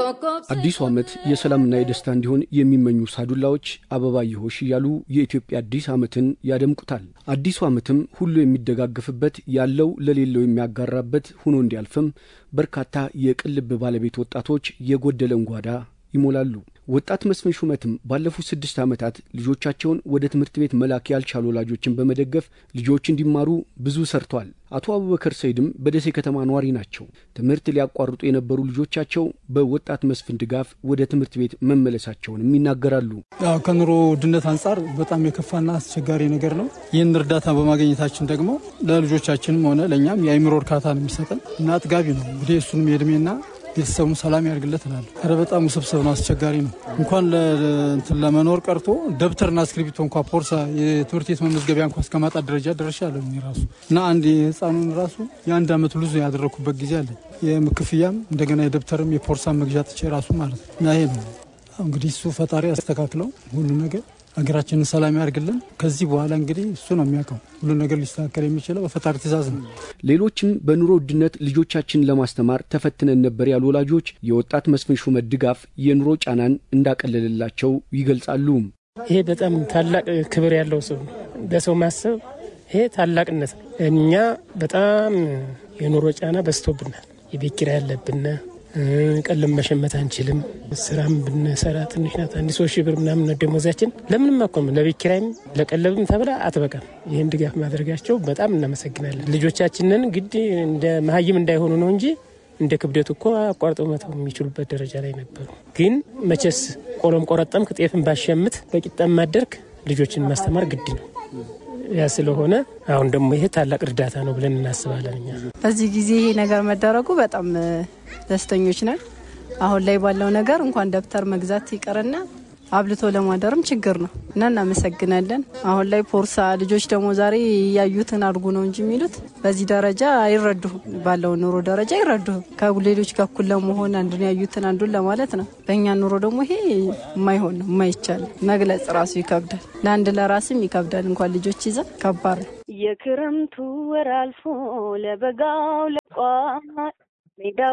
አዲሱ ዓመት የሰላምና የደስታ እንዲሆን የሚመኙ ሳዱላዎች አበባየሆሽ እያሉ የኢትዮጵያ አዲስ ዓመትን ያደምቁታል። አዲሱ ዓመትም ሁሉ የሚደጋገፍበት ያለው ለሌለው የሚያጋራበት ሆኖ እንዲያልፍም በርካታ የቅልብ ባለቤት ወጣቶች የጎደለን ጓዳ ይሞላሉ። ወጣት መስፍን ሹመትም ባለፉት ስድስት ዓመታት ልጆቻቸውን ወደ ትምህርት ቤት መላክ ያልቻሉ ወላጆችን በመደገፍ ልጆች እንዲማሩ ብዙ ሰርቷል። አቶ አቡበከር ሰይድም በደሴ ከተማ ነዋሪ ናቸው። ትምህርት ሊያቋርጡ የነበሩ ልጆቻቸው በወጣት መስፍን ድጋፍ ወደ ትምህርት ቤት መመለሳቸውንም ይናገራሉ። ያው ከኑሮ ውድነት አንጻር በጣም የከፋና አስቸጋሪ ነገር ነው። ይህን እርዳታ በማግኘታችን ደግሞ ለልጆቻችንም ሆነ ለእኛም የአይምሮ እርካታ ነው የሚሰጠን እና አጥጋቢ ነው። እንግዲህ እሱንም የእድሜና ቤተሰቡን ሰላም ያደርግለት እላለሁ። ኧረ በጣም ውስብስብ ነው፣ አስቸጋሪ ነው። እንኳን እንትን ለመኖር ቀርቶ ደብተርና እስክሪብቶ እንኳ ፖርሳ፣ የትምህርት ቤት መመዝገቢያ እንኳ እስከ ማጣት ደረጃ ደርሻለሁ እኔ ራሱ እና አንድ የህፃኑን ራሱ የአንድ አመት ሉዝ ያደረግኩበት ጊዜ አለ። የክፍያም እንደገና የደብተርም የፖርሳ መግዣ ጥቼ ራሱ ማለት ነው እና ይሄ ነው እንግዲህ እሱ ፈጣሪ ያስተካክለው ሁሉ ነገር ሀገራችንን ሰላም ያደርግልን። ከዚህ በኋላ እንግዲህ እሱ ነው የሚያውቀው ሁሉ ነገር ሊስተካከል የሚችለው በፈጣሪ ትእዛዝ ነው። ሌሎችም በኑሮ ውድነት ልጆቻችንን ለማስተማር ተፈትነን ነበር ያሉ ወላጆች የወጣት መስፍን ሹመት ድጋፍ የኑሮ ጫናን እንዳቀለልላቸው ይገልጻሉ። ይሄ በጣም ታላቅ ክብር ያለው ሰው ነው። ለሰው ማሰብ ይሄ ታላቅነት ነው። እኛ በጣም የኑሮ ጫና በዝቶብናል። የቤት ኪራይ ያለብን ቀለም መሸመት አንችልም። ስራም ብንሰራ ትንሽ ናት። አንድ ሶስት ሺህ ብር ምናምን ደሞዛችን ለምንም አኮም ለቤት ኪራይም ለቀለብም ተብላ አትበቃም። ይህን ድጋፍ ማድረጋቸው በጣም እናመሰግናለን። ልጆቻችንን ግድ እንደ መሀይም እንዳይሆኑ ነው እንጂ እንደ ክብደቱ እኮ አቋርጠው መተው የሚችሉበት ደረጃ ላይ ነበሩ። ግን መቼስ ቆሎም ቆረጠም ጤፍን ባሸምት በቂጣም ማደርግ ልጆችን ማስተማር ግድ ነው። ያ ስለሆነ አሁን ደግሞ ይሄ ታላቅ እርዳታ ነው ብለን እናስባለን። እኛ በዚህ ጊዜ ይሄ ነገር መደረጉ በጣም ደስተኞች ነን። አሁን ላይ ባለው ነገር እንኳን ደብተር መግዛት ይቀርና አብልቶ ለማደርም ችግር ነው እና እናመሰግናለን። አሁን ላይ ፖርሳ ልጆች ደግሞ ዛሬ ያዩትን አድርጉ ነው እንጂ የሚሉት በዚህ ደረጃ አይረዱም። ባለው ኑሮ ደረጃ አይረዱም። ከሌሎች ጋር እኩል ለመሆን አንዱን ያዩትን አንዱን ለማለት ነው። በእኛ ኑሮ ደግሞ ይሄ የማይሆን ነው፣ የማይቻል መግለጽ ራሱ ይከብዳል። ለአንድ ለራስም ይከብዳል። እንኳን ልጆች ይዘን ከባድ ነው። የክረምቱ ወር አልፎ ለበጋው ለቋ ሜዳ